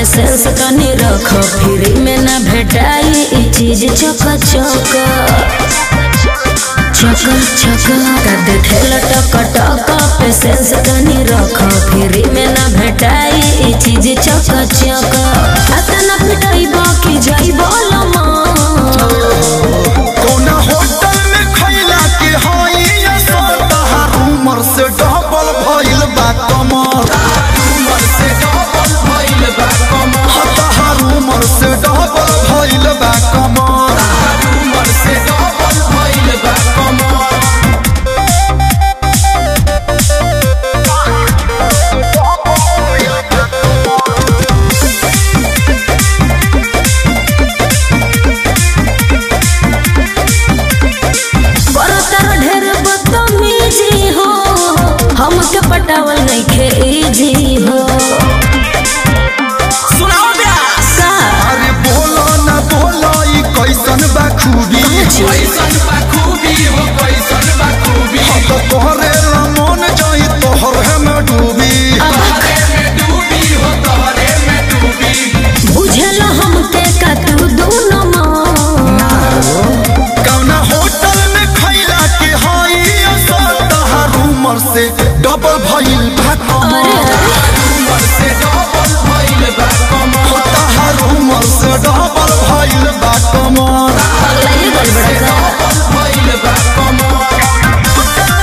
patience तनी रख free में ना भेटाई ई चीज चक चक चक चक कर दे ठेला टक टक पेशेंस तनी रख फ्री में ना भेटाई ई चीज चक चक अतना पिटाई बाकी जाई बोलमा कौना होटल में खैला के हई असर उमर से डबल भइल बा कमर उमर से डबल भइल बा कमर तहार उमर से डबल भइल बा कमर उमर से डबल भइल बा कमर बरतर ढेर बदतमीजी हो हमके पटावल नइखे इजी हो सुनाओ ब्यास का अरे बोलो ना बोलो ई कैसन बा खूबी कैसन बा खूबी हो कैसन बा खूबी हम तो तोहरे रमन जाई तोहरे में डूबी तोहरे में डूबी हो तोहरे में डूबी बुझल हमके का तू दोनों कौना होटल में खैला के हई असर तहार उमर से डबल भइल बा कमर उमर से डबल भइल बा कमर तहार उमर से डबल भइल बा कमर अगला ये गड़बड़ा का डबल भइल बा कमर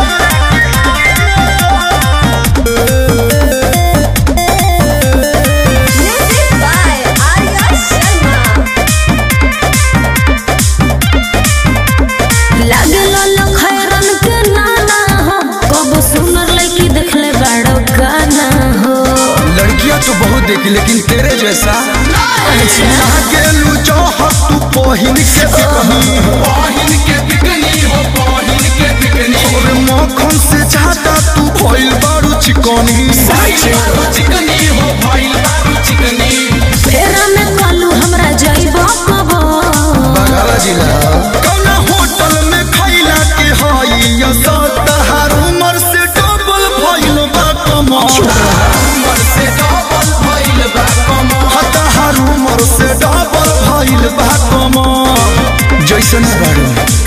लागल लखैरन के नाना हो कब सुनर लड़की देखले बाड़ो गाना हो लड़कियां तो बहुत देखी लेकिन तेरे जैसा अच्छा गेलू चाहत तू पहिन के बिकनी पाहिन के बिकनी हो पाहिन के बिकनी और मक्खन से ज्यादा तू भइल बारू चिकनी भइल बारू चिकनी हो भइल बारू चिकनी फेरा में कलू हमरा जाइबो कब बगल जिला कौना होटल में खैला के हई असर तहार उमर से डबल भइल बा कमर उमर से डबल भइल बा कमर तहार उमर से डबल भइल बा कमर जैसन बारू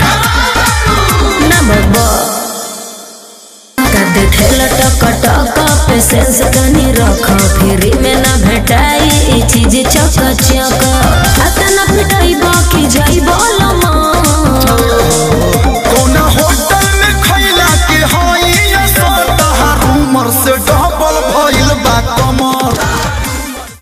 ना बाबा कर दे ठेला टक टक पेशेंस तनी रख फ्री में ना भेटाई ई चीज चक चक अतना पिटाई